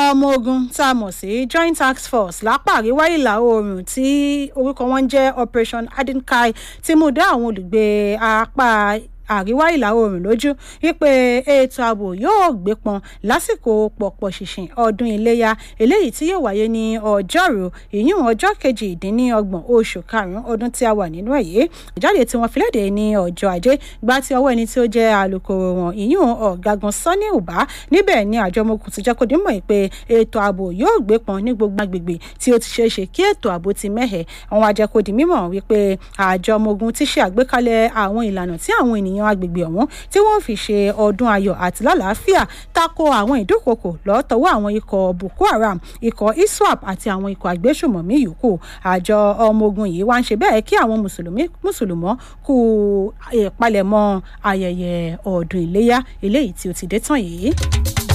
ọmọ ogun tá a mọ̀ sí joint task force lápá àríwá ìlà oòrùn tí orúkọ wọn jẹ́ operation adinkai ti mú dá àwọn olùgbé apá àríwá ìlà oòrùn lójú wípé ètò ààbò yóò gbé pọn lásìkò pọ̀pọ̀ ṣìnṣìn ọdún iléyà eléyìí tí yóò wáyé ní ọjọ́rú ìyún ọjọ́ kejìdínlọ́gbọ̀n oṣù karùn-ún ọdún tí a wà nínú ẹ̀ yìí ìjáde tí wọ́n fi léde ní ọjọ́ ajé gba ti ọwọ́ ẹni tí ó jẹ́ alūkkóró wọn ìyún ọ̀gágun sani uba níbẹ̀ ni àjọ ọmọkùnrin ti jẹ́ kó dín mọ̀ pé ètò ààbò yóò gbé pọn ní gbogbo agbègbè tí ó ti ṣeé ṣe kí ètò ààbò ti mẹ́hẹ̀ àwọn ajẹ́kọ̀dì mímọ̀ wípé àjọ ọmọ ogun ti ṣe àgbékalẹ̀ àwọn ìlànà tí àwọn ènìyàn ènìyàn agbègbè ọ̀hún tí wọ́n fi ṣe ọdún ayọ̀ àti lálàáfíà tako àwọn ìdúnkokò lọ́tọ̀wọ́ àwọn ikọ̀ boko haram ikọ̀ iswap àti àwọn ikọ̀ àgbésùmọ̀mí yòókù àjọ ọmọ ogun yìí wá ń ṣe bẹ́ẹ̀ kí àwọn mùsùlùmí mùsùlùmọ́ kú ìpalẹ̀mọ́ ayẹyẹ ọdún iléyà eléyìí tí ó ti dé tán yìí.